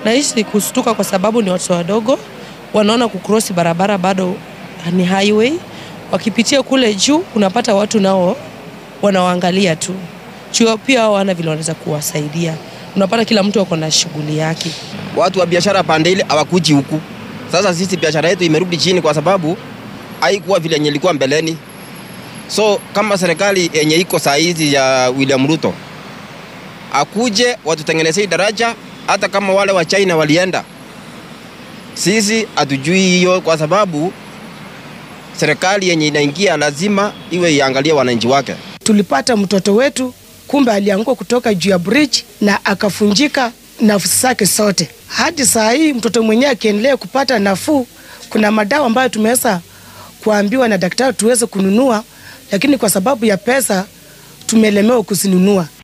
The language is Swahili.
Nahisi kustuka kwa sababu ni watoto wadogo, wanaona kukrosi barabara bado ni highway. Wakipitia kule juu, unapata watu nao wanawaangalia tu juu, pia hao wana vile wanaweza kuwasaidia. Unapata kila mtu ako na shughuli yake. Watu wa biashara pande ile hawakuji huku. Sasa sisi biashara yetu imerudi chini kwa sababu haikuwa vile yenye ilikuwa mbeleni. So kama serikali yenye iko saa hizi ya William Ruto akuje watutengenezee daraja, hata kama wale wa China walienda, sisi hatujui hiyo, kwa sababu serikali yenye inaingia lazima iwe iangalie wananchi wake. Tulipata mtoto wetu, kumbe alianguka kutoka juu ya bridge na akafunjika nafsi zake zote. Hadi saa hii mtoto mwenyewe akiendelea kupata nafuu, kuna madawa ambayo tumeweza kuambiwa na daktari tuweze kununua, lakini kwa sababu ya pesa tumelemewa kuzinunua.